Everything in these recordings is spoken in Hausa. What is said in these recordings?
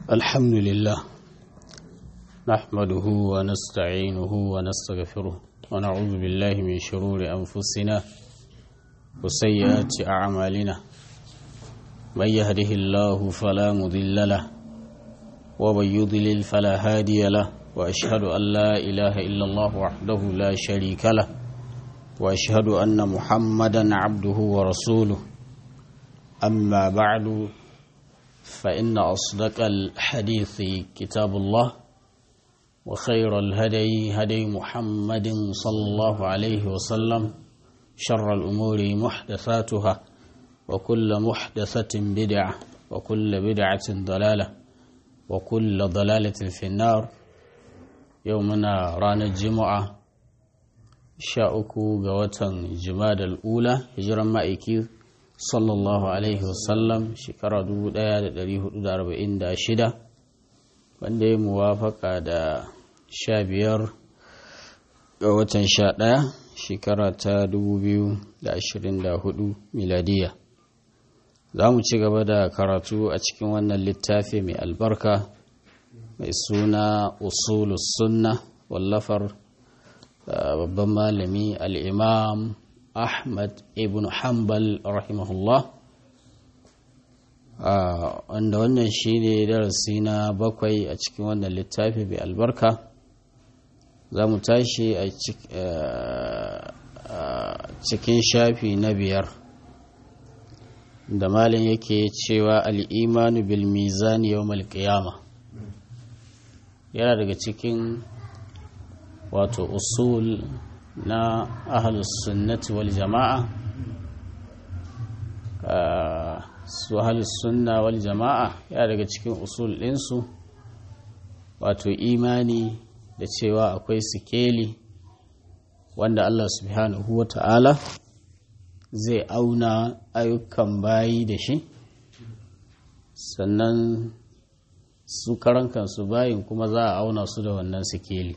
الحمد لله نحمده ونستعينه ونستغفره ونعوذ بالله من شرور أنفسنا وسيئات أعمالنا من يهده الله فلا مضل له ومن يضلل فلا هادي له وأشهد أن لا إله إلا الله وحده لا شريك له وأشهد أن محمدا عبده ورسوله أما بعد فإن أصدق الحديث كتاب الله وخير الهدي هدي محمد صلى الله عليه وسلم شر الأمور محدثاتها وكل محدثة بدعة وكل بدعة ضلالة وكل ضلالة في النار يومنا رانا الجمعة شاءكو قوة جماد الأولى هجرا مائكي sallallahu alaihi wasallam shekara 1446 wanda ya muwafaka da 15 ga watan 11 shekara ta 2024 miladiya za mu ci gaba da karatu a cikin wannan littafi mai albarka mai suna usulus sunna wallafar babban malami al'imam Ahmad ibn Hanbal rahimahullah wanda wannan shi ne darasi na bakwai a cikin wannan littafi mai albarka za mu tashi a cikin shafi na biyar da malin yake cewa al'imanu bil mizani yau malƙiyama yana daga cikin wato usul na ahalus sunnati wal jama'a su ahalus sunna wal jama'a ya daga cikin usul ɗinsu wato imani da cewa akwai sikeli wanda Allah subhanahu wa ta'ala zai auna ayyukan bayi da shi sannan su karan kansu bayin kuma za a auna su da wannan sikeli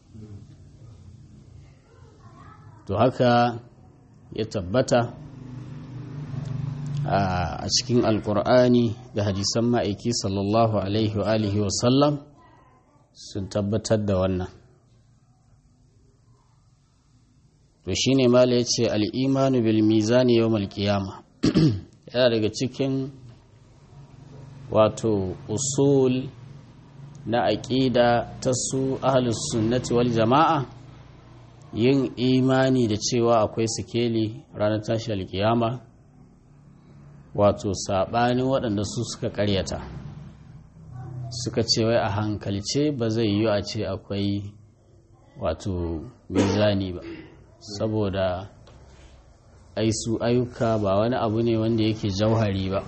to haka ya tabbata a cikin alkur'ani da hadisan ma'aiki sallallahu alaihi wa alihi wa sallam sun tabbatar da wannan to shine mala ya ce al'imanu bil mizani yau malkiyama yana daga cikin wato usul na aƙida ta su ahalus sunnati wal jama'a yin imani da cewa akwai sikeli ranar tashi alkiyama wato saɓanin waɗanda su suka ƙaryata suka ce wai a hankalce ba zai yi a ce akwai wato mizani ba saboda ai su ayyuka ba wani abu ne wanda yake jauhari ba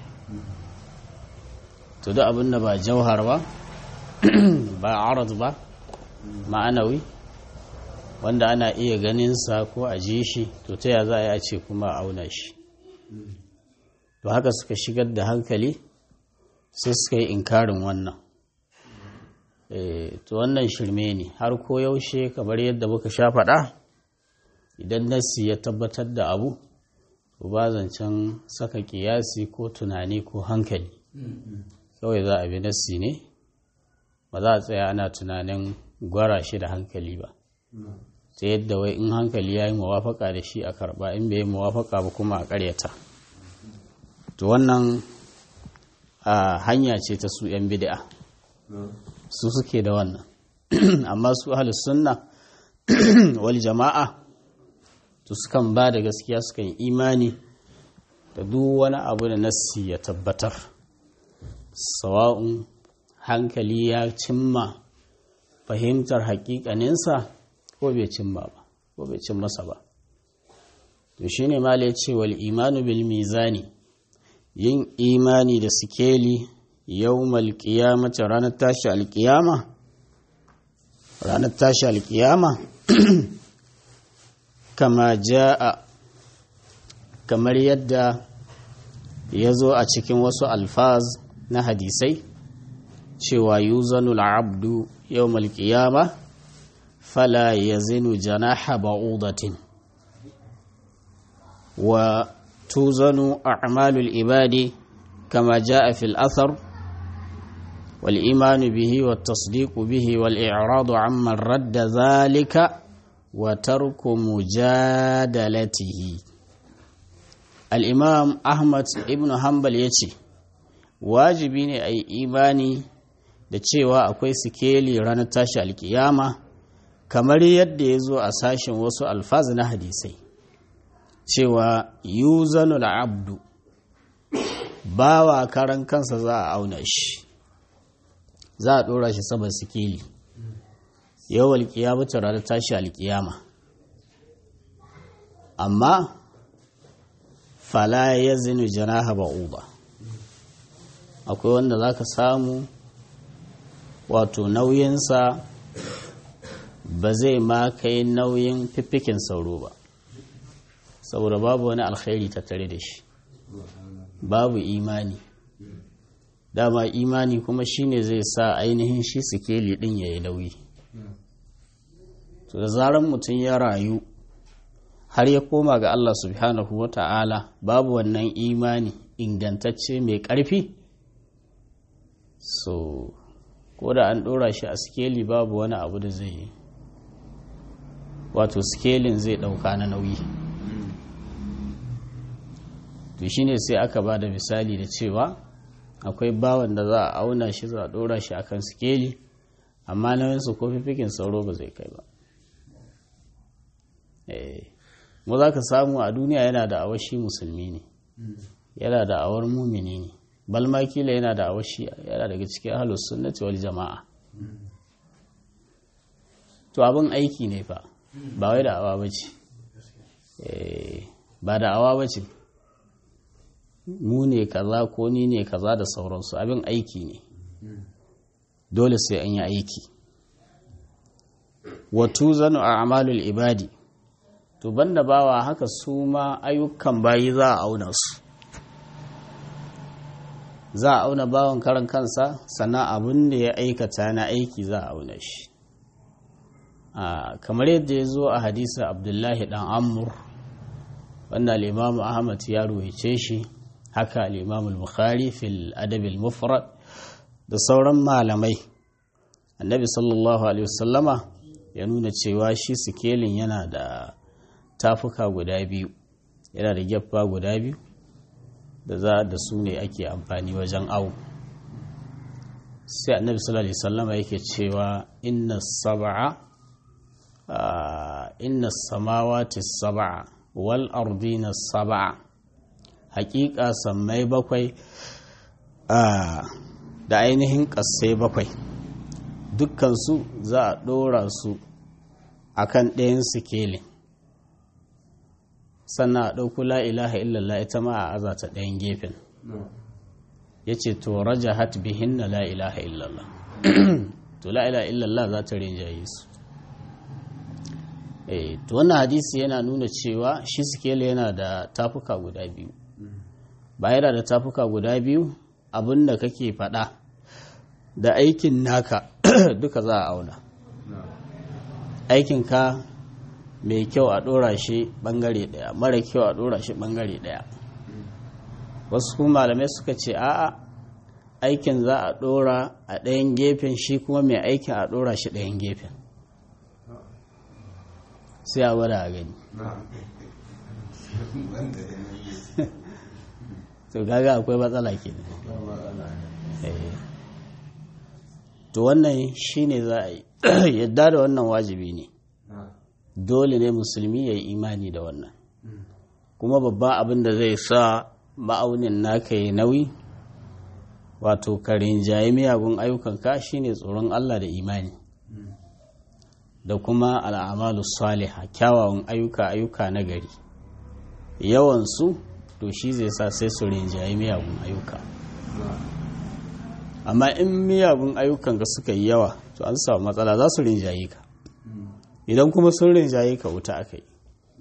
to da abin da ba jauhar ba ba arad ba ma'anawi wanda ana iya ganinsa ko a ji shi to ta ya za a yi a ce kuma a auna shi to haka suka shigar da hankali sai suka yi inkarin wannan to wannan shirme ne har ko yaushe kamar yadda muka sha faɗa idan nassi ya tabbatar da abu to ba zancen saka kiyasi ko tunani ko hankali kawai za a bi nassi ne ba za a tsaya ana tunanin gwara shi da hankali ba ta yadda wai in hankali ya yi mawafaka da shi a karba in bai yi mawafaka ba kuma a karyata to wannan a hanya ce ta su 'yan bid'a su suke da wannan amma su ahlus sunna wal jama'a to sukan ba da gaskiya sukan imani da duk wani abu da nassi ya tabbatar sawa'un hankali ya cimma fahimtar hakikaninsa ko bai cimma ba ko bai cin masa ba to shine mala ya ce wal imanu bil mizani yin imani da sikeli yawmal qiyamati ranar tashi alqiyama ranar tashi alqiyama kama jaa kamar yadda ya zo a cikin wasu alfaz na hadisai cewa yuzanul abdu yawmal qiyama fala yazinu janaha ba'udatin wa tuzanu a'malul ibadi kama jaa fil athar wal imanu bihi wat tasdiqu bihi wal i'radu amman radda zalika wa tarku mujadalatihi al-imam ahmad ibn hanbal yace wajibi ne a yi imani da cewa akwai sikeli ranar tashi alkiyama kamar yadda ya zo a sashen wasu alfazi na hadisai cewa yuzanul abdu bawa karan kansa za a auna shi za a ɗora shi saman sikeli yau alkiyama ta ranar tashi alkiyama amma fala ya zinu janaha ba'uba akwai wanda za ka samu wato nauyinsa ba zai ma kai nauyin fiffikin sauro ba saboda babu wani alkhairi tattare da shi babu imani dama imani kuma shine zai sa ainihin shi sikeli din ya yi nauyi to da zarar mutum ya rayu har ya koma ga Allah subhanahu wa ta'ala babu wannan imani ingantacce mai ƙarfi so ko da an ɗora shi a sikeli babu wani abu da zai yi wato sikelin zai ɗauka na nauyi to shine sai aka ba da misali da cewa akwai bawan da za a auna shi za a ɗora shi akan sikeli amma nauyinsa ko fifikin sauro ba zai kai ba mu za ka samu a duniya yana da awashi musulmi ne yana da awar mumini ne balma kila yana da awashi yana daga cikin ahlus sunnati wal jama'a to abin aiki ne fa ba wai da awa bace ba da awa bace mu ne kaza ko ni ne kaza da sauransu abin aiki ne dole sai an yi aiki watu zanu a amalul ibadi to banda bawa haka su ma ayyukan bayi za a auna su za a auna bawan karan kansa sannan abin da ya aikata na aiki za a auna shi kamar yadda ya zo a hadisa abdullahi dan amur wanda al'imamu ahmad ya ruwaice shi haka al'imamu bukhari fil adabil mufrad da sauran malamai annabi sallallahu alaihi wasallama ya nuna cewa shi sikelin yana da tafuka guda biyu yana da gyaffa guda biyu da za da su ne ake amfani wajen awu sai annabi sallallahu alaihi wasallama yake cewa inna sab'a inna samawati sab'a wal ardina sab'a hakika sammai bakwai da ainihin ƙasai bakwai dukkansu za a ɗora su a kan ɗayan sikelin sannan a ɗauku la'ilaha illallah ita ma a aza ta ɗayan gefen ya ce to raja hat bihin na la'ilaha illallah to la'ilaha illallah za ta rinjaye su to wannan hadisi yana nuna cewa shi sikeli yana da tafuka guda biyu ba yana da tafuka guda biyu abin da kake faɗa da aikin naka duka za a auna aikinka mai kyau a ɗora shi ɓangare ɗaya mara kyau a ɗora shi ɓangare ɗaya wasu kuma malamai suka ce a'a aikin za a ɗora a ɗayan gefen shi kuma mai aikin a ɗora shi ɗayan gefen sai a gwada a gani to gaga akwai matsala ke to wannan shi ne za a yi yadda da wannan wajibi ne dole ne musulmi ya yi imani da wannan kuma babban abin da zai sa ma'aunin naka yi nauyi wato karin jayi miyagun ayyukanka shine tsoron Allah da imani da kuma al'amalu saliha kyawawan ayyuka ayyuka na gari yawansu to shi zai sa sai su rinjaye miyagun ayyuka amma in miyagun ayyukan ka suka yi yawa to an samu matsala za su rinjaye ka idan kuma sun rinjaye ka wuta aka yi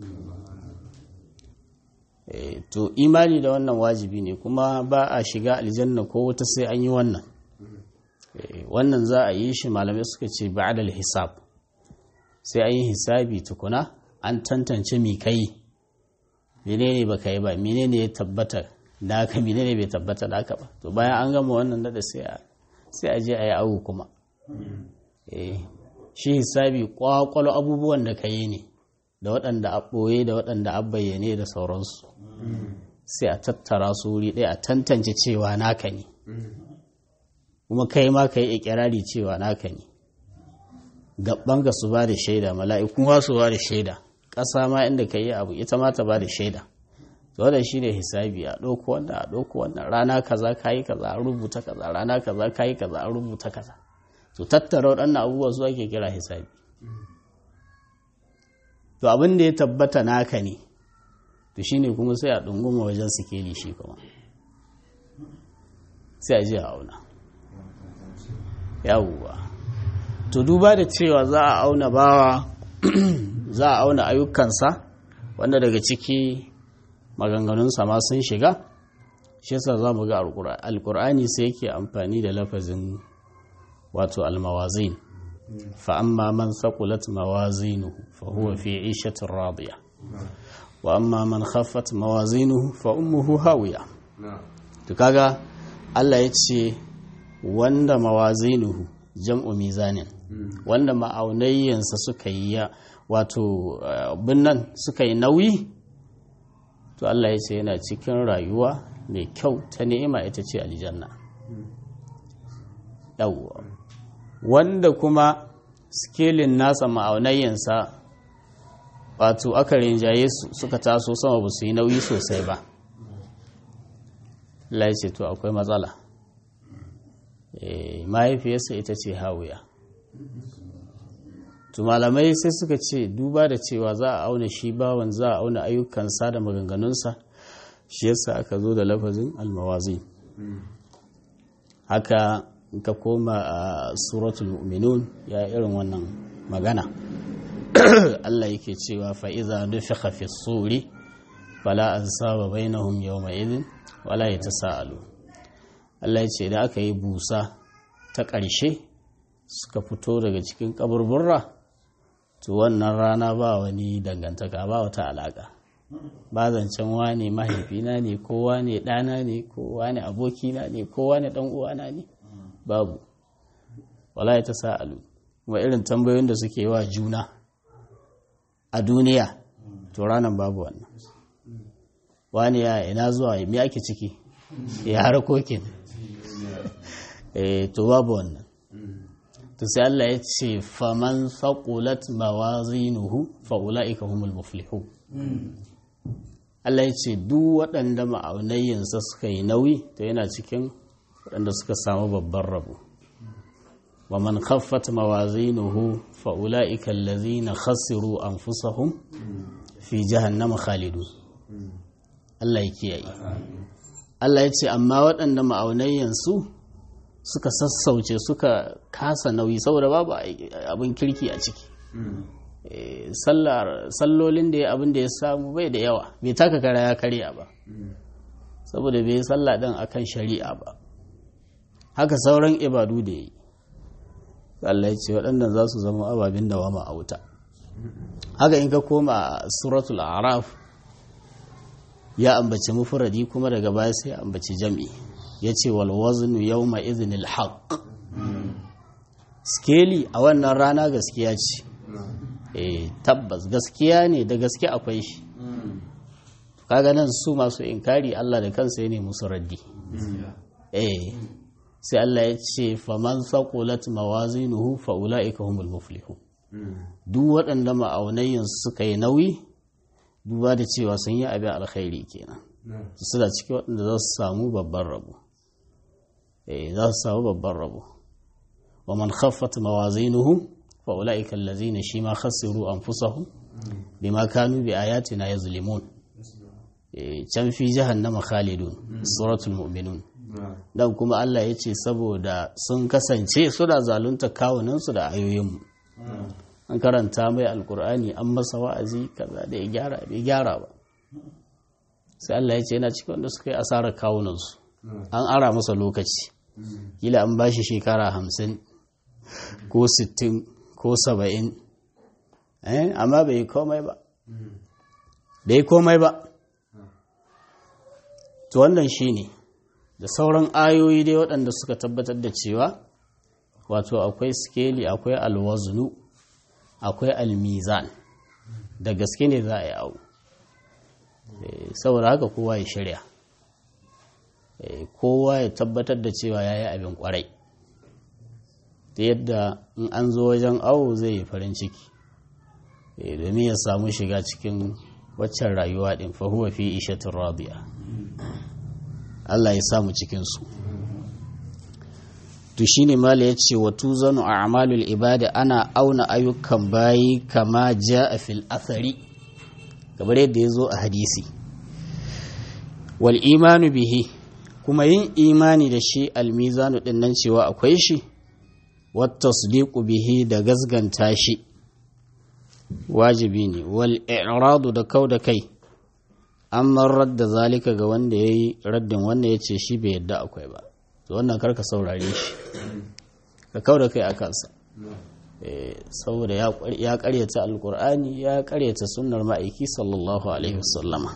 to imani da wannan wajibi ne kuma ba a shiga aljanna ko wuta sai an yi wannan wannan za a yi shi malamai suka ce ba'adal hisab sai an yi hisabi tukuna an tantance mi kai menene ba ka yi ba menene ya tabbata da haka menene bai tabbata da haka ba to bayan an gama wannan da sai a sai a je a yi awu kuma shi hisabi kwakwalo abubuwan da ka yi ne da waɗanda a ɓoye da waɗanda a bayyane da sauransu sai a tattara su wuri ɗaya a tantance cewa naka ne kuma kai ma ka yi ikirari cewa naka ne gaban ga su ba da shaida mala'ikun wa su ba da shaida ƙasa ma inda ka yi abu ita ma ta ba da shaida wannan shi ne hisabi a ɗauko wannan a ɗauko wannan rana kaza ka yi kaza an rubuta kaza rana kaza ka yi kaza an rubuta kaza to tattara waɗannan abubuwa su ake kira hisabi to abin da ya tabbata naka ne to shine kuma sai a ɗunguma wajen sikeli shi kuma sai a je a auna yawuwa to duba da cewa za a auna bawa za a auna ayyukansa wanda daga ciki maganganunsa ma sun shiga shi yasa za mu ga alkur'ani sai yake amfani da lafazin wato almawazin fa amma man saqulat mawazinuhu fa huwa fi 'ishatin radiya wa amma man khaffat mawazinuhu fa ummuhu hawiya to kaga Allah ya ce wanda mawazinuhu jam'u mizanin wanda ma'aunayyansa suka yi wato binnan suka yi nauyi to Allah ya ce yana cikin rayuwa mai kyau ta ni'ima ita ce aljanna yawwa wanda kuma skelin nasa ma'aunayyansa wato aka rinjaye su suka taso sama ba su yi nauyi sosai ba Allah ya ce to akwai matsala mahaifiyarsa ita ce hawiya to malamai sai suka ce duba da cewa za a auna shi bawan za a auna ayyukansa da maganganunsa shi yasa aka zo da lafazin almawazi haka ka koma a suratul mu'minun ya irin wannan magana Allah yake cewa fa'iza nufiqa fi suri fala ansaba bainahum yawma idhin wala yatasaalu Allah ya ce da aka yi busa ta ƙarshe suka fito daga cikin kaburburra to wannan rana ba wani dangantaka ba wata alaƙa ba zancen wane mahaifina ne ko wane ɗana ne ko wane abokina ne ko wane ɗan uwana ne babu wala ta sa'alu kuma irin tambayoyin da suke wa juna a duniya to ranar babu wannan wani ya ina zuwa me ake ciki ya harkokin eh to babu wannan to sai Allah ya ce faman faqulat mawazinuhu fa ulaika humul muflihun Allah ya ce duk waɗanda ma'aunayyansa suka yi nauyi to yana cikin waɗanda suka samu babban rabo wa man khaffat mawazinuhu fa ulaika allazina khasiru anfusahum fi jahannama khalidun Allah ya kiyaye Allah ya ce amma waɗanda ma'aunayyansu suka sassauce suka kasa nauyi saboda babu abin kirki a ciki sallolin da ya abin da ya samu bai da yawa bai taka kara ya karya ba saboda bai sallah ɗin akan shari'a ba haka sauran ibadu da ya yi Allah ya ce waɗannan za su zama ababen da wama a wuta haka in ka koma suratul araf ya ambaci mufuradi kuma daga baya sai ya ambaci jam'i ya ce walwazinu yau ma izinil haƙ skeli a wannan rana gaskiya ce eh tabbas gaskiya ne da gaske akwai shi kaga nan su masu inkari Allah da kansa ya ne musu raddi eh sai Allah ya ce faman saqulat mawazinuhu fa ulaika humul muflihun duk waɗanda ma'aunayin suka yi nauyi duba da cewa sun yi abin alkhairi kenan su da ciki waɗanda za su samu babban rabo eh za su samu babban rabo wa man khaffat mawazinuhu fa ulaika allazina shima khasiru anfusahum bima kanu bi ayatina yazlimun eh can fi jahannama khalidun suratul mu'minun dan kuma Allah ya ce saboda sun kasance suna zalunta kawunansu da ayoyinmu an karanta mai alkur'ani an masa wa'azi kaza da ya gyara bai gyara ba sai Allah ya ce yana cikin wanda suka yi asarar kawunansu an ara masa lokaci kila an bashi shekara hamsin ko sittin ko saba'in amma bai komai ba bai komai ba to wannan shi ne da sauran ayoyi dai waɗanda suka tabbatar da cewa wato akwai skeli akwai alwaznu akwai almizan da gaske ne za a yi abu saboda haka kowa ya shirya kowa ya tabbatar da cewa ya yi abin kwarai ta yadda in an zo wajen awo zai yi farin ciki domin ya samu shiga cikin waccan rayuwa ɗin fahuwa fi ishatin rabia Allah ya samu cikinsu to shi ne mala ya ce wa tuzanu a amalul ibada ana auna ayyukan bayi kama ja a fil athari kamar yadda ya zo a hadisi wal imanu bihi kuma yin imani da shi almizanu din nan cewa akwai shi wata bihi da gazganta shi wajibi ne wal i'radu da kau da kai amma radda zalika ga wanda ya yi raddin wanda ya ce shi bai yadda akwai ba to wannan karka saurare shi ka kau da kai a kansa saboda ya karyata alkur'ani ya karyata sunnar ma'aiki sallallahu alaihi wasallama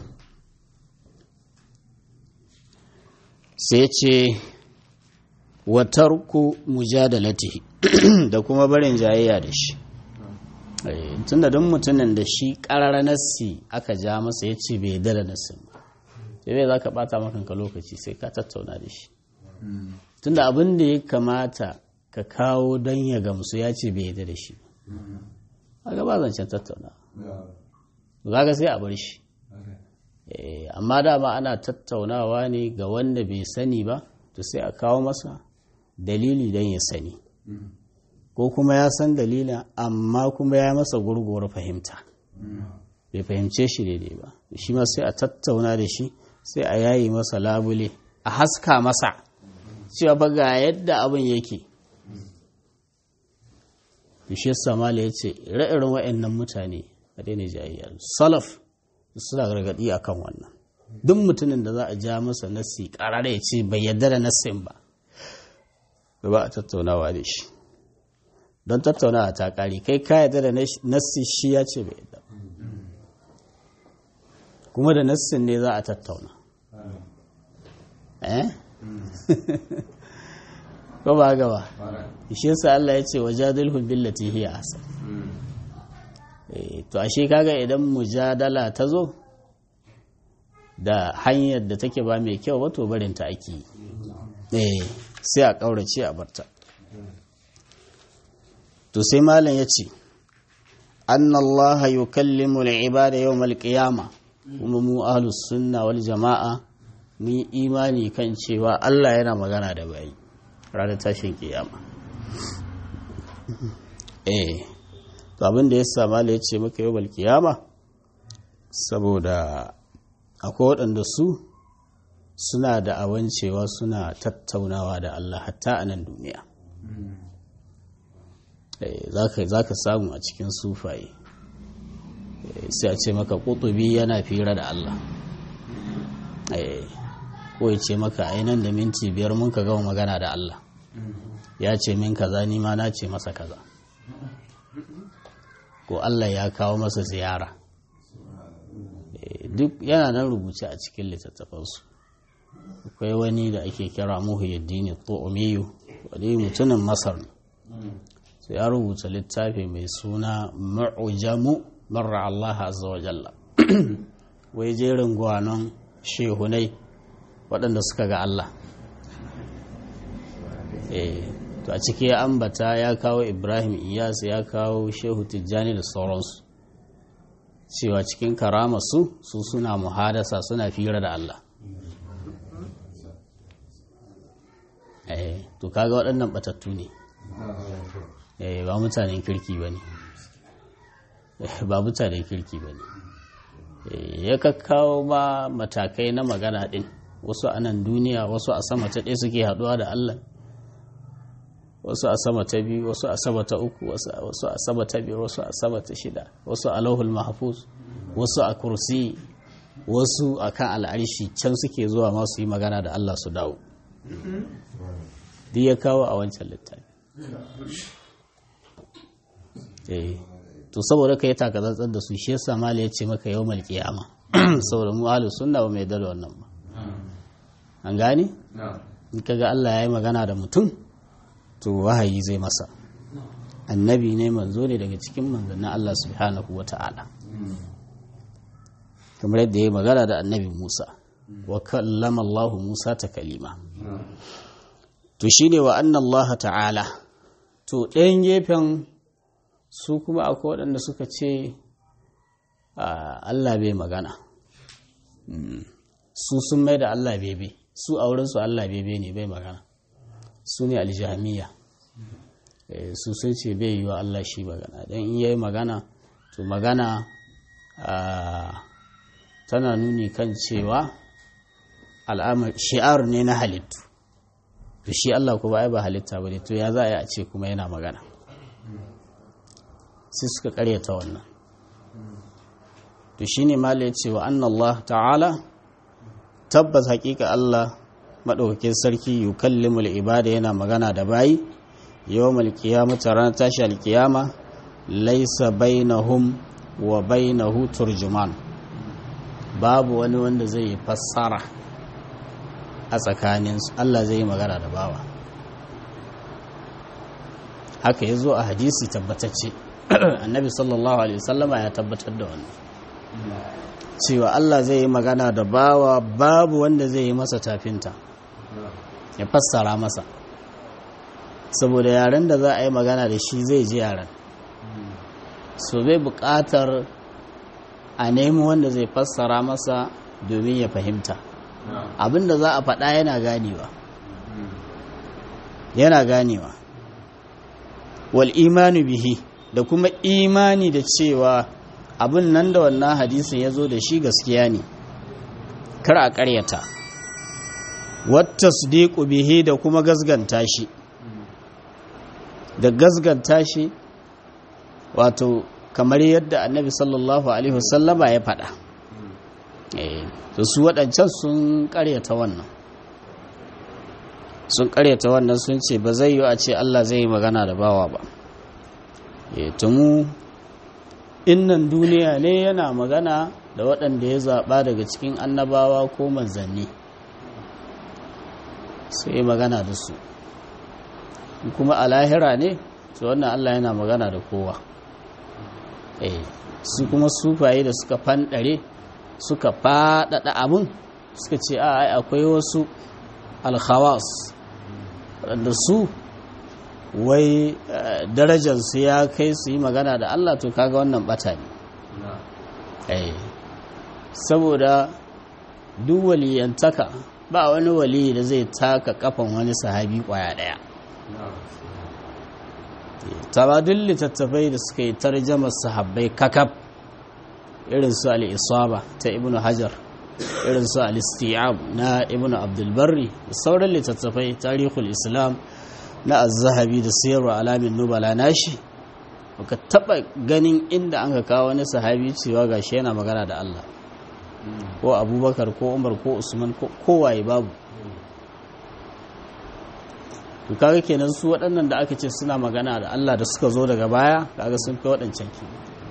sai ce watarku mujadalatihi da kuma barin jayayya da shi tunda don mutumin da shi ƙarar nassi aka ja masa ya ce bai dara nassin ba sai bai za ka ɓata makanka lokaci sai ka tattauna da shi tunda abin da ya kamata ka kawo don ya gamsu ya ce bai yadda da shi ba ba zancen tattauna za ka sai a bar shi amma dama ana tattaunawa ne ga wanda bai sani ba to sai a kawo masa dalili don ya sani ko kuma ya san dalilin amma kuma ya masa gurguwar fahimta bai fahimce shi daidai ba shi ma sai a tattauna da shi sai a yayi masa labule a haska masa cewa ba ga yadda abin yake shi samala ya ce ire-iren wa'annan mutane a daina jayayya salaf suna gargaɗi a kan wannan duk mutumin da za a ja masa nassi ƙarar ya ce bai yarda da nassin ba ba a tattaunawa da shi don tattaunawa ta ƙari kai ka yarda da nassi shi ya ce bai yarda kuma da nassin ne za a tattauna eh ko ba gaba shi yasa Allah ya ce wajadilhum billati hiya ahsan to ashe kaga idan mujadala ta zo da hanyar da take ba mai kyau wato barin ta ake eh sai a kaurace a barta to sai malam ya ce anna Allah yukallimu al-ibada yawm al-qiyamah kuma mu ahlus sunna wal jama'a mun imani kan cewa Allah yana magana da bayi ranar tashin kiyama eh to abin da ya sama ya ce maka yau kiyama saboda akwai waɗanda su suna da awancewa suna tattaunawa da Allah hatta a nan duniya za ka samu a cikin sufaye sai a ce maka ƙutubi yana fira da Allah ko ya ce maka ainihin da minti biyar mun ka gama magana da Allah ya ce min kaza ni ma na ce masa kaza ko Allah ya kawo masa ziyara duk yana nan rubuce a cikin littattafansu akwai wani da ake kira muhyiddin tu'miyu wani mutumin masar sai ya rubuta littafi mai suna mu'jamu marra Allah azza wa jalla wai jerin gwanon shehunai waɗanda suka ga Allah to a ciki ya ambata ya kawo ibrahim iyas ya kawo shehu tijjani da sauransu cewa cikin karama su su suna muhadasa suna fira da Allah to kaga waɗannan batattu ne ba mutanen kirki ba ne ba mutanen kirki ba ne ya kakkawo ma matakai na magana ɗin wasu a nan duniya wasu a sama ta ɗaya suke haɗuwa da Allah wasu a sama ta biyu wasu a sama ta uku wasu a sama ta biyar wasu a sama ta shida wasu a lauhul mahfuz wasu a kursi wasu a kan al'arshi can suke zuwa masu yi magana da Allah su dawo duk ya kawo a wancan littafi to saboda ka yi takatsantsan da su shi yasa mala ya ce maka yau mal kiyama saboda mu ahlus sunna ba mai dalo wannan ba an gane in kaga Allah ya yi magana da mutum to wahayi zai masa annabi ne manzo ne daga cikin manzannin Allah subhanahu wa ta'ala kamar yadda ya yi magana da annabi Musa wa kallama Allah Musa ta kalima to shine wa anna Allah ta'ala to ɗayan gefen su kuma akwai waɗanda suka ce Allah bai magana su sun mai da Allah bebe su a wurinsu Allah bebe ne bai magana su ne aljamiya su sun ce bai yi wa Allah shi magana don in yayi magana to magana tana nuni kan cewa al'amar shi'ar ne na halittu to shi Allah kuma ai ba halitta ba ne to ya za a yi a ce kuma yana magana sai suka karyata wannan to shine mala ya ce wa anna Allah ta'ala tabbas hakika Allah maɗaukakin sarki yukallimul ibada yana magana da bayi yawmal qiyamati ranar tashi alkiyama laysa bainahum wa bainahu turjuman babu wani wanda zai yi fassara a tsakaninsu Allah zai yi magana da bawa haka ya zo a hadisi tabbatacce annabi sallallahu alaihi wasallama ya tabbatar da wannan cewa Allah zai yi magana da bawa babu wanda zai yi masa tafinta ya fassara masa saboda yaren da za a yi magana da shi zai ji yaren so bai buƙatar a nemi wanda zai fassara masa domin ya fahimta abinda za a faɗa yana ganewa yana ganewa wal imanu bihi da kuma imani da cewa abin nan da wannan hadisin ya zo da shi gaskiya ne kar a ƙaryata wata su bihi da kuma gazganta shi da gazganta shi wato kamar yadda annabi sallallahu alaihi wasallama ya faɗa to su waɗancan sun ƙaryata wannan sun ƙaryata wannan sun ce ba zai yi a ce Allah zai yi magana da bawa ba tumu innan duniya ne yana magana da waɗanda ya zaɓa daga cikin annabawa ko manzanni sai magana da su kuma a lahira ne to wannan Allah yana magana da kowa su kuma sufaye da suka fanɗare suka faɗaɗa abin suka ce a ai akwai wasu alhawas waɗanda su wai darajarsu ya kai su yi magana da Allah to kaga wannan ɓata ne saboda duk waliyantaka ba wani wali da zai taka kafan wani sahabi kwaya ɗaya taradun littattafai da suka yi tarjamar sahabbai kakab irin su al'isaba ta ibn hajar irin su al'istiyab na ibn abdulbarri da sauran littattafai tarihul islam na azzahabi da siyarwa alamin nubala nashi baka taba ganin inda an ka kawo wani sahabi cewa gashi yana magana da Allah ko abubakar ko umar ko usman ko kowaye babu to kaga kenan su waɗannan da aka ce suna magana da Allah da suka zo daga baya kaga sun fi waɗancan ki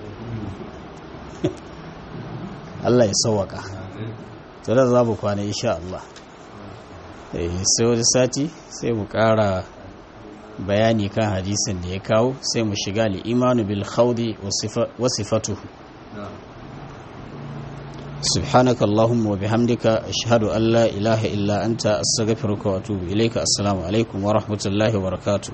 Allah ya sauwaka to da za mu kwana insha Allah sai wani sati sai mu ƙara bayani kan hadisin da ya kawo sai mu shiga li'imanu bil khawdi wa sifatuhu سبحانك اللهم وبحمدك أشهد أن لا إله إلا أنت أستغفرك وأتوب إليك السلام عليكم ورحمة الله وبركاته